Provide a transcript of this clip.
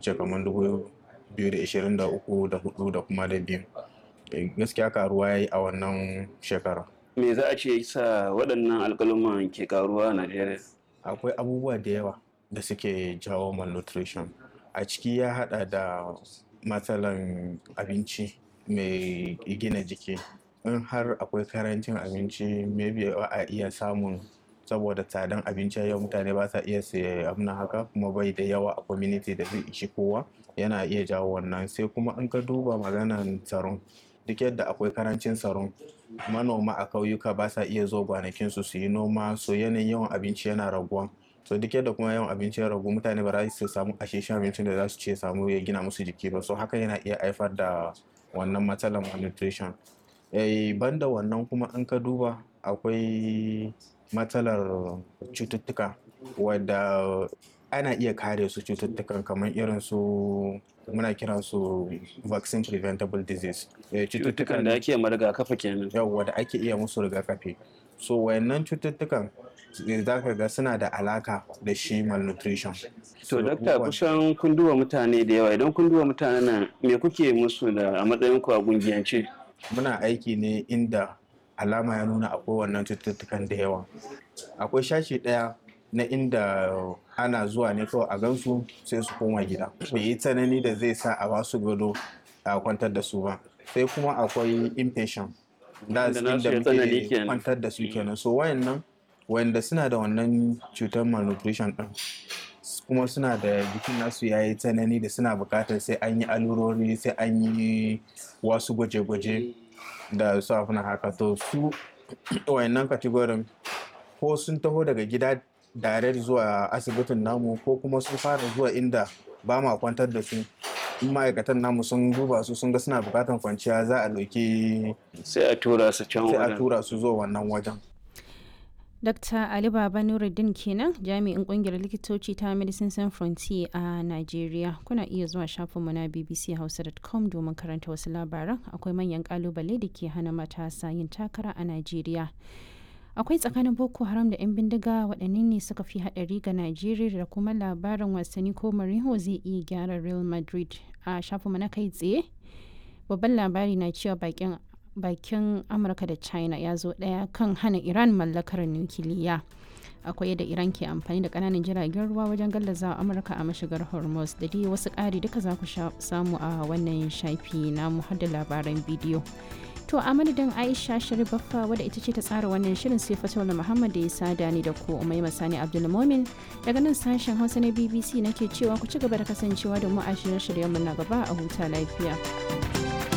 wuce kamar dubu biyu da ishirin da uku da hudu da kuma da biyu gaskiya karuwa ya yi a wannan shekara me za a ce sa waɗannan alƙaluman ke karuwa a najeriya akwai abubuwa da yawa da suke jawo malnutrition a ciki ya hada da matsalan abinci mai gina jiki in har akwai karancin abinci maybe ba a iya samun saboda tsadan abinci yau mutane ba sa iya siya abin haka kuma bai da yawa a community da zai ishi kowa yana iya jawo wannan sai kuma in ka duba maganan tsaron duk yadda akwai karancin tsaron manoma a kauyuka ba sa iya zo gwanakinsu su yi noma so yanayin yawan abinci yana raguwa so duk yadda kuma yawan abinci ya ragu mutane ba za su samu asheshen abincin da za su ce samu ya gina musu jiki ba so haka yana iya haifar da wannan matsalar malnutrition eh banda wannan kuma in ka duba akwai matsalar cututtuka wadda ana iya kare su cututtukan kamar irin su muna kiran su vaccine preventable disease cututtukan da ake ma rigakafi kenan yawwa da ake iya musu rigakafi so wayannan cututtukan za ka ga suna da alaka da shi malnutrition to dakta kusan kun duba mutane da yawa idan kun duba mutanen nan me kuke musu da a matsayin ku a gungiyance muna aiki ne inda alama ya nuna akwai wannan cututtukan da yawa akwai shashi ɗaya na inda ana zuwa ne kawai a gansu sai su koma gida bai yi tsanani da zai sa a ba su gado a kwantar da su ba sai kuma akwai impatient da inda muke kwantar da su kenan so wayannan wanda suna da wannan cutar malnutrition din kuma suna da jikin nasu ya yi tsanani da suna bukatar sai an yi alurori sai an yi wasu gwaje-gwaje da su afina haka to su wayannan kategorin ko sun taho daga gida direct zuwa asibitin namu ko kuma sun fara zuwa inda ba ma kwantar da su in ma'aikatan namu sun duba su sun ga suna bukatar kwanciya za a ɗauki sai a tura su can sai a tura su zuwa wannan wajen Dr. Ali Baba Nuruddin kenan jami'in kungiyar likitoci ta Medicine Sans Frontier a Najeriya. Kuna iya zuwa shafinmu na bbchausa.com domin karanta wasu labaran akwai manyan kalubale da ke hana matasa yin takara a Najeriya. Akwai tsakanin Boko Haram da 'yan bindiga waɗanne ne suka fi haɗari ga Najeriya da kuma labarin wasanni ko Mourinho zai iya gyara Real Madrid a shafinmu na kai tsaye. Babban labari na cewa bakin bakin amurka da china ya zo daya kan hana iran mallakar nukiliya akwai yadda iran ke amfani da kananan jiragen ruwa wajen gallaza amurka a mashigar hormuz da dai wasu ƙari duka za ku samu a wannan shafi na da labaran bidiyo to a madadin aisha sharifaffa wadda ita ce ta tsara wannan shirin sai fatola muhammad da ya sada ni da ku umai masani abdulmomin daga nan sashen hausa na bbc nake cewa ku ci gaba da kasancewa da mu a shirye-shiryenmu na gaba a huta lafiya